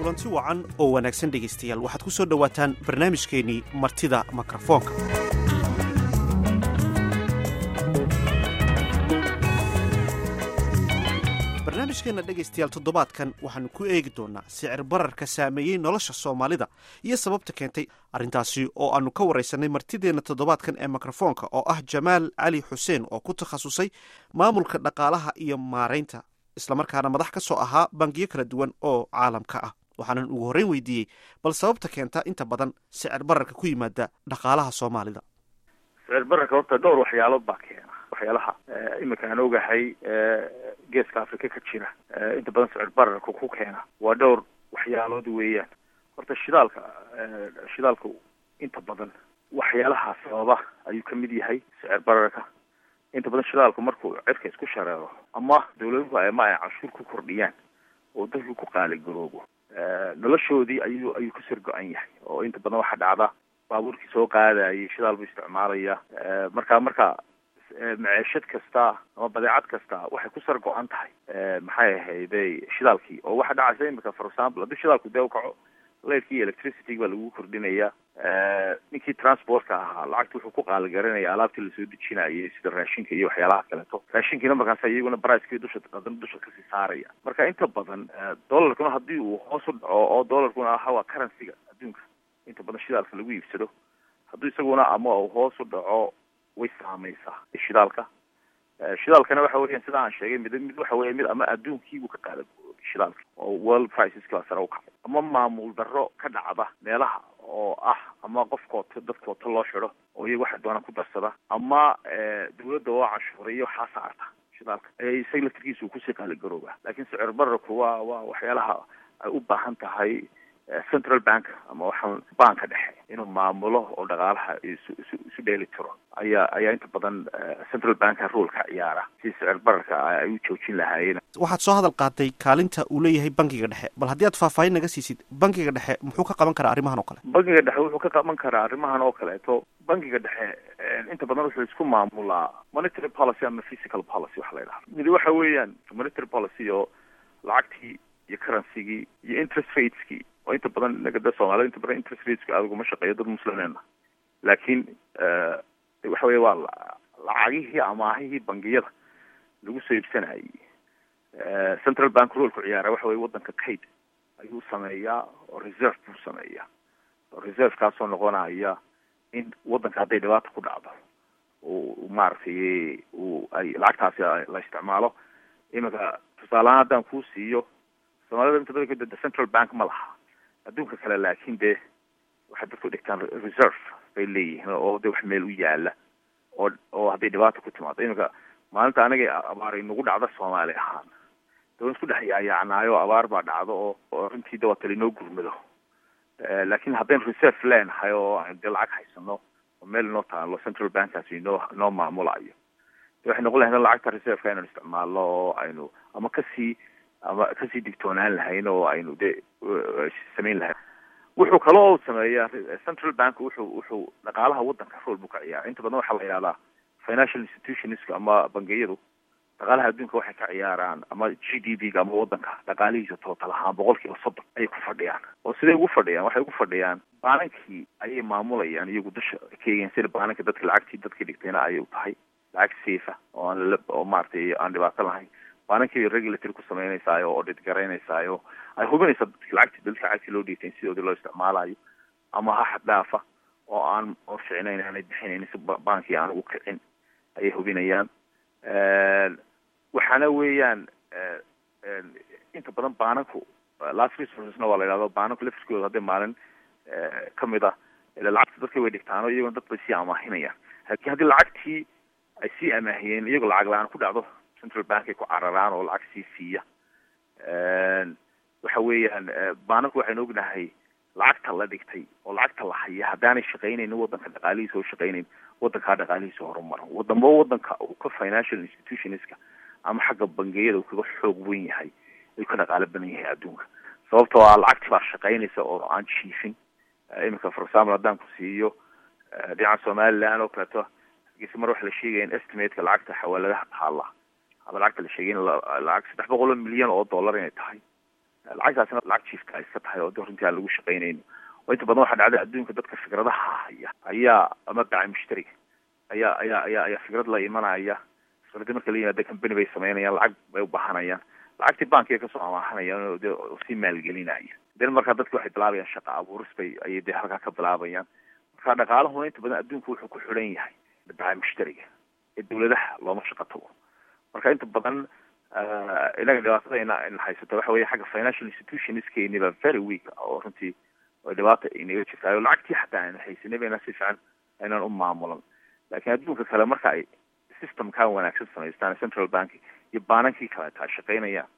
kulanti wacan oo wanaagsan dhegaystayaal waxaad ku soo dhowaataan barnaamijkeennii martida mikrofoonka barnaamijkeenna dhegaystayaal toddobaadkan waxaannu ku eegi doonnaa sicir bararka saameeyey nolosha soomaalida iyo sababta keentay arrintaasi oo aannu ka waraysanay martideenna toddobaadkan ee mikrofoonka oo ah jamaal cali xuseen oo ku takhasusay maamulka dhaqaalaha iyo maaraynta islamarkaana madax ka soo ahaa bangiyo kala duwan oo caalamka ah waxaanan ugu horreyn weydiiyey bal sababta keenta inta badan sicir bararka ku yimaada dhaqaalaha soomaalida sicir bararka horta dhowr waxyaalood baa keena waxyaalaha iminka aan ogahay geeska africa ka jira inta badan sicir bararka ku keena waa dhowr waxyaalood weeyaan horta shidaalka shidaalka inta badan waxyaalaha sababa ayuu ka mid yahay sicir bararka inta badan shidaalku markuu cirka isku shareero ama dawladuhu ama ay canshuur ku kordhiyaan oo dadku ku qaaligaroobo noloshoodii ayuu ayuu ka sir go-an yahay oo inta badan waxaa dhacda baabuurkii soo qaadayay shidaal buu isticmaalaya marka marka maceeshad kasta ama badeecad kasta waxay ku sar go-an tahay maxay ahayday shidaalkii oo waxaa dhacaysa imika for example haddii shidaalku dee ukaco leyrkii iyo electricity baa lagu kordhinaya ninkii transportka ahaa lacagta wuxuu ku qaaligaranaya alaabtii lasoo dejinayay sida raashinka iyo waxyaalaha kaleeto raashinkiina markaas iyaguna bricekii dusha adana dusha kasii saaraya marka inta badan dollarkuna haddii uu hoos u dhaco oo dollarkuna aha waa currencyga adduunka inta badan shidaalka lagu iibsado hadduu isaguna ama uu hoos u dhaco way saameysaa shidaalka shidaalkana waxa weeyaan sida aan sheegay mid mid waxa weya mid ama adduunkiibuu ka qaada shidaalka oo world priceska waa sare ukacay ama maamul darro ka dhacda meelaha oo ah ama qofkoota dadkoota loo xido oo iyaga waxa doona ku darsada ama dawladda oo canshuuriyo waxaa saarta shidaalka isaga laftirkiisa uu kusii qaaligarooba laakiin sicir bararku waa waa waxyaalaha ay u baahan tahay central bank ama waxaan banka dhexe inuu maamulo oo dhaqaalaha isu isu isu dheeli tiro ayaa ayaa inta badan central banka role ka ciyaara si sicir bararka ay u joojin lahaayeen waxaad soo hadal qaatay kaalinta uu leeyahay bankiga dhexe bal haddii aad faahfaahin naga siisid bankiga dhexe muxuu ka qaban karaa arrimahan oo kale bankiga dhexe wuxuu ka qaban karaa arrimahan oo kaleeto bankiga dhexe inta badan wuxuu isku maamulaa monetary policy ama physical policy waxa la yidhaha midi waxa weeyaan monetary policy oo lacagtii iyo currencygii iyo interest rateskii oo inta badan nagada soomaalida inta badan interest rateska adiguma shaqeeyo dad muslimeena laakiin waxa weya waa lacagihii amaahihii bangiyada lagu soo iibsanayay central bank rolku ciyaara waxa weye wadanka kayd ayuu sameeyaa oo reserve buu sameeyaa oo reservekaasoo noqonaya in wadanka hadday dhibaata ku dhacdo u maaragtay u ay lacagtaasi la isticmaalo iminka tusaalehaan haddaan kuu siiyo soomaalida inta badan kadada central bank ma laha adduunka kale laakin dee waxay dadku dhigtaan reserve bay leeyihiin oo de wax meel u yaala oo oo hadday dhibaata ku timaado iminka maalinta anaga abaar inagu dhacda soomaali ahaan de waan isku dhex yaayacnaayo abaar baa dhacdo oo oo runtii de waa tala inoo gurmado laakin haddaynu reserve leenahay oo aynu dee lacag haysano oo meel inoo taalo central bankaasi inoo inoo maamulayo de waxay noqon lahayd lacagta reserveka inaynu isticmaalno oo aynu ama kasii ama kasii digtoonaan lahayn oo aynu de samayn lahayn wuxuu kale oo sameeyaa central bank wuxuu wuxuu dhaqaalaha wadanka rool buu ka ciyaara inta badan waxaa la yidhahdaa financial institutionska ama bangiyadu dhaqaalaha adduunka waxay ka ciyaaraan ama g d p ga ama wadanka dhaqaalihiisa tootal ahaan boqol kiiba soddon ayay ku fadhiyaan oo siday ugu fadhiyaan waxay ugu fadhiyaan baanankii ayay maamulayaan iyagu dusha ka eegeen sida baananka dadka lacagtii dadka dhigtayna ayay u tahay lacag safe oo aan oo maaragtay aan dhibaato lahayn baanankii regulatory ku sameynaysayo oo audit garaynaysayo ay hubinaysaa dadki lacagti dadka lacagtii loo dhiibtay sidoodii loo isticmaalayo ama ha xad dhaafa oo aan oo ficnayn aanay bixinayn si baankii aan ugu kicin ayay hubinayaan waxaana weeyaan inta badan baananku last resourcesna waa la yidhahdo baananku laftirkooda hadday maalin kamid ah ila lacagta dadka way dhigtaano iyagona dad bay sii amaahinayaan laakiin haddii lacagtii ay sii amaahiyeen iyagoo lacag la-aan ku dhacdo central bank ay ku cararaan oo lacag sii siiya waxa weeyaan baananku waxaynu ognahay lacagta la dhigtay oo lacagta la haya haddaanay shaqaynayn wadanka dhaqaalihiisa oo shaqaynayn wadankaa dhaqaalihiisa horumaro wadamo wadanka uu ka financial institutionska ama xagga bangiyada uu kaga xoog wen yahay ayuu ka dhaqaalo badan yahay adduunka sababtoo ah lacagti baa shaqaynaysa oo aan jiifin iminka for example haddaan ku siiyo dhinaca somaliland oo kaleeto hargeysa mar waxa la sheegaya in estimateka lacagta xawaaladaha taala ama lacagta la sheegay in lacag saddex boqol oo milyan oo dollar inay tahay lacagtaasina lacag jiifka ay iska tahay oo de runtii aan lagu shaqaynayno oo inta badan waxaa dhacday adduunka dadka fikradaha haya ayaa ama bacay mushtariga ayaa ayaa ayaa ayaa fikrad la imanaya fikradi marka la yimaada company bay samaynayaan lacag bay ubahanayaan lacagtii bankiga kasoo amaahanayaan oo de sii maalgelinaya den markaa dadki waxay bilaabayaan shaqa abuuris bay ayay dee halkaa ka bilaabayaan marka dhaqaalahuna inta badan adduunku wuxuu ku xidhan yahay bacay mushtariga ee dawladaha looma shaqo tago marka inta badan inaga dhibaatada ina ina haysato waxa weeye xagga financial institutionskeni ba very weak oo runtii oo dhibaata inaga jirtaayo lacagtii xataa ayna haysanay bayna si fiican aynaan u maamulan laakiin adduunka kale marka ay systemkaa wanaagsan samaystaan central bank iyo baanankii kaleeta ay shaqaynayaan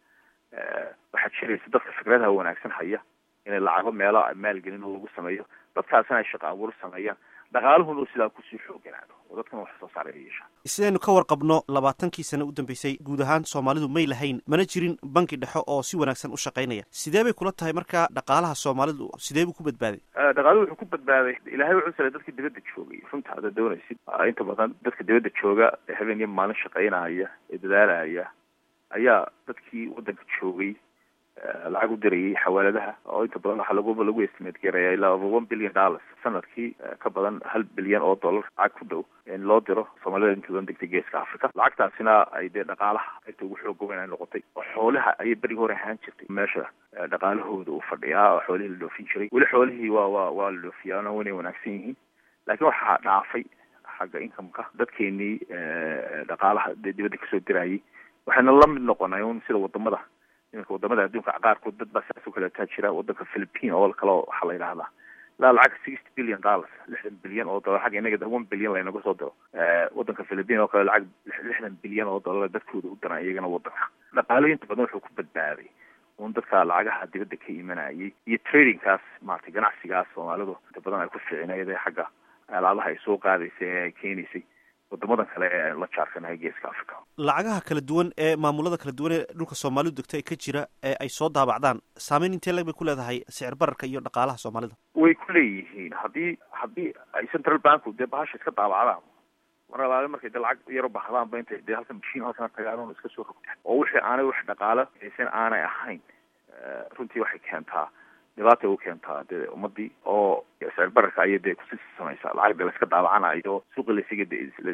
waxaa jiraysa dadka fikradaha wanaagsan haya inay lacago meelo maalgelin oo lagu sameeyo dadkaasina ay shaqo abuur sameeyaan dhaqaaluhuna sidaa kusii xooganaado oo dadkana wax soo saara yeesha sidaynu ka warqabno labaatankii sane u dambeysay guud ahaan soomaalidu may lahayn mana jirin banki dhexe oo si wanaagsan u shaqaynaya sidee bay kula tahay marka dhaqaalaha soomaalidu sidee buu ku badbaaday dhaqaaluhu wuxuu ku badbaaday ilaahay wuxuu salay dadka dibadda joogay runta hadda doonaysid inta badan dadka dibadda jooga ee habeen iyo maalin shaqaynaya ee dadaalaya ayaa dadkii waddanka joogay lacag u dirayay xawaaladaha oo inta badan waxaa lagu lagu estimate garaya ilaa over one billion dollars sanadkii ka badan hal bilyan oo dollar lacag ku dhow in loo diro soomaalida inta badan degtay geeska africa lacagtaasina ay dee dhaqaalaha inta ugu xoog goban ay noqotay oo xoolaha ayay berigi hore ahaan jirtay meesha dhaqaalahooda uu fadhiyaa oo xoolihii la dhoofin jiray weli xoolihii waa waa waa la dhoofiyaa wanay wanaagsan yihiin laakiin waxaa dhaafay xagga incomeka dadkeenii dhaqaalaha dee dibadda kasoo dirayay waxayna la mid noqonay un sida wadamada iminka wadamada adduunka qaarkood dad baa saas u kaleetaa jira wadanka philippine oo kale waxaa la yidhahdaa ilaa lacag sixty billion dollars lixdan bilyan oo dollar xagga inaga one bilyan laynaga soo diro wadanka philippine oo kale lacag lixdan bilyan oo dollar dadkooda u diraan iyagana wadanka dhaqaalo inta badan wuxuu ku badbaaday un dadka lacagaha dibadda ka imanayay iyo tradingkaas maratay ganacsigaas soomaalidu inta badan ay ku fiicinayd ee xagga alaabaha ay soo qaadaysay ee ay keenaysay wadamadan kale ee la jaarkanahay geeska africa lacagaha kala duwan ee maamulada kala duwan ee dhulka soomaalidu degta ee ka jira ee ay soo daabacdaan saameyn intee leg bay ku leedahay sicir bararka iyo dhaqaalaha soomaalida way ku leeyihiin haddii haddii ay central banku dee bahasha iska daabacdaan mar alaale markay dee lacag yaro baxdaanba intay dee halkan mashiin halkan tagaan iska soo rogtaan oo wixii aanay wax dhaqaalo haysan aanay ahayn runtii waxay keentaa dhibaatay u keentaa dee ummadii oo sicir bararka ayay dee kusi samaysaa lacag de laiska daabacanayo suuqa laisaga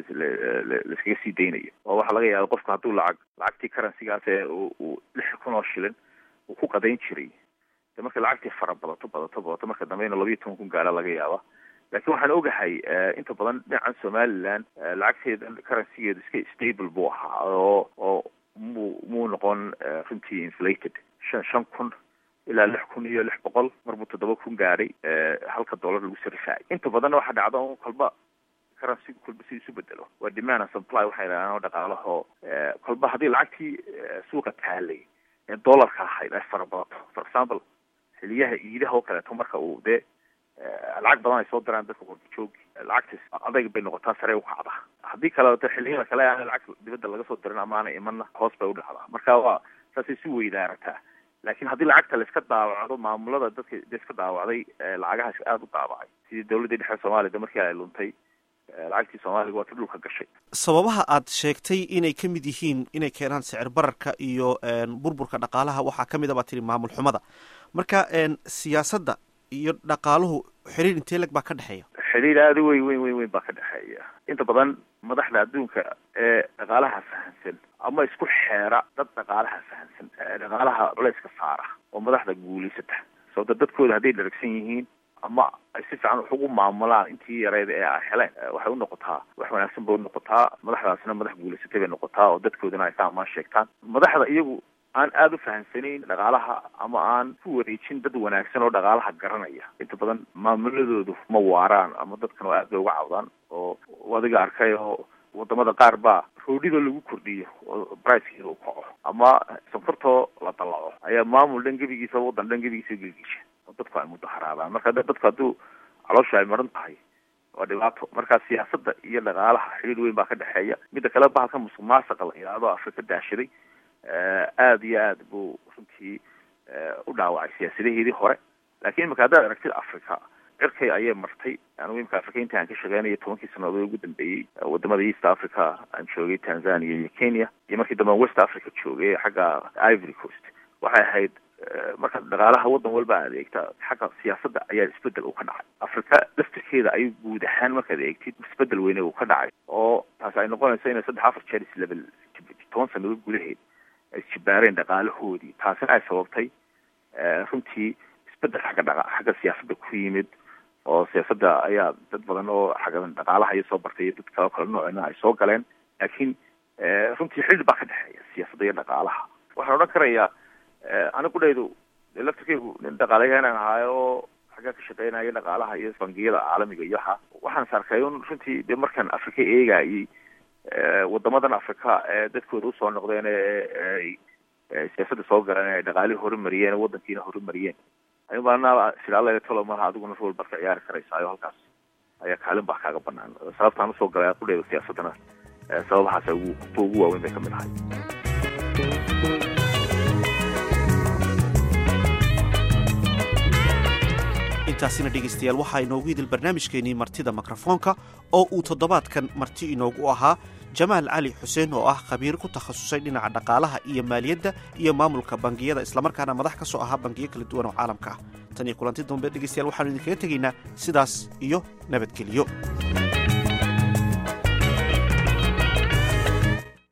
laiskaga sii daynayo oo waxaa laga yaaba qofku hadduu lacag lacagtii currencygaas ee uu lix kun oo shilin uu ku qadayn jiray de marka lacagtii fara badato badato badato marka dambe inu labayo toban kun gaara laga yaaba laakiin waxaan ogahay inta badan dhinacan somaliland lacagteeda currencygeedu iska stable buu ahaa oo oo mu muu noqon runtii inflated shan shan kun ilaa lix kun iyo lix boqol marbuu toddoba kun gaadhay halka dollar lagu sarifaayay inta badanna waxaa dhacda un kolba currency kolba si isu bedelo waa demand and supply waxay yidhahdaan oo dhaqaalaho kolba haddii lacagtii suuqa taalay ee dollarka ahayd ay fara badato for example xiliyaha iidaha oo kaleeto marka uu dee lacag badan ay soo diraan dadka warjoogi lacagtaas adayg bay noqotaa sare u kacda haddii kaleeto xiliyada kale aan lacag dibadda laga soo dirin ama aanay imanna hoos bay u dhacdaa marka waa saasay si weydaarataa laakiin haddii lacagta laiska daawacdo maamulada dadka iska daawacday lacagahaas aada u daawacay sidii dawladdii dhexe soomaaliya de markii ay luntay lacagtii soomaaliga waa ta dhulka gashay sababaha aad sheegtay inay ka mid yihiin inay keenaan sicir bararka iyo burburka dhaqaalaha waxaa ka mid a baa tiri maamul xumada marka siyaasadda iyo dhaqaaluhu xiriir intee leg baa ka dhexeeya xiriir aada weyn weyn weyn weyn baa ka dhexeeya inta badan madaxda adduunka ee dhaqaalaha fahamsan ama isku xeera dad dhaqaalaha fahamsan dhaqaalaha culeyska saara oo madaxda guulaysata sababta dadkooda hadday dharagsan yihiin ama ay si fiican wax ugu maamulaan intii yareyd ee ay heleen waxay unoqotaa wax wanaagsan bay unoqotaa madaxdaasina madax guulaysatay bay noqotaa oo dadkoodana ay ka amaan sheegtaan madaxda iyagu aan aada u fahamsanayn dhaqaalaha ama aan ku wareejin dad wanaagsan oo dhaqaalaha garanaya inta badan maamuladoodu ma waaraan ama dadkan oo aad bay uga cawdaan oo adiga arkay oo wadamada qaar baa roodhida lagu kordhiyo oo bricekeeda u kaco ama sonkortoo la dallaco ayaa maamul dhan gebigiisa waddan dhan gebigiisa gelgisha oo dadku ay mudaharaadaan marka dadku hadduu caloosha ay maran tahay waa dhibaato marka siyaasadda iyo dhaqaalaha xiriir weyn baa ka dhexeeya midda kale bahalka musuq maasaqa la yidhaahdo afrika daashaday aada iyo aad buu runtii u dhaawacay siyaasadaheedii hore laakiin imika haddaad aragtid africa cirkay ayay martay anigu imika africa inta aan ka shaqeynaya tobankii sanadood ugu dambeeyey wadamada east africa aan joogay tanzania iyo kenya iyo markii dambe west africa joogay xagga ivory coast waxay ahayd marka dhaqaalaha waddan walba aad eegta xagga siyaasadda ayaa isbedel uu ka dhacay afrika laftirkeeda ayuu guud ahaan markaad eegtid isbedel weyne uu ka dhacay oo taas ay noqonayso inay saddex afar jeer islevel toban sanadood gudaheed ay isjibaareen dhaqaalahoodii taasina ay sababtay runtii isbedel xagga dhaqa xagga siyaasadda ku yimid oo siyaasadda ayaa dad badan oo xagga dhaqaalaha iyo soo bartay iyo dad kaleo kale noocina ay soo galeen laakiin runtii xidhi baa ka dhexeeya siyaasadda iyo dhaqaalaha waxaan odhan karayaa anigu dhaydu laftirkeygu nin dhaqaalayahanan ahaayo oo xaggaa ka shaqeynaya dhaqaalaha iyo bangiyada caalamiga iyo waxa waxaan is arkay un runtii dee markaan afrika eegayay wadamadan afrika ee dadkooda usoo noqdeen ee siyaasadda soo galeen ay dhaqaalihii horumariyeen waddankiina horumariyeen ayubaana silaala talo malaha adiguna rool baad ka ciyaari karaysayo halkaas ayaa kaalin baa kaaga banaan sababtaan usoo galay qudheeda siyaasaddana sababahaas ugu kuwa ugu waaweyn bay kamid ahay intaasina dhegaystayaal waxaa inoogu idil barnaamijkeenii martida mikrofoonka oo uu toddobaadkan marti inoogu ahaa jamaal cali xuseen oo ah khabiir ku takhasusay dhinaca dhaqaalaha iyo maaliyadda iyo maamulka bangiyada islamarkaana madax ka soo ahaa bangiyo kala duwan oo caalamka ah tan iyo kulanti dambe dhegaystayaal waxaanu idinkaga tegaynaa sidaas iyo nabadgelyo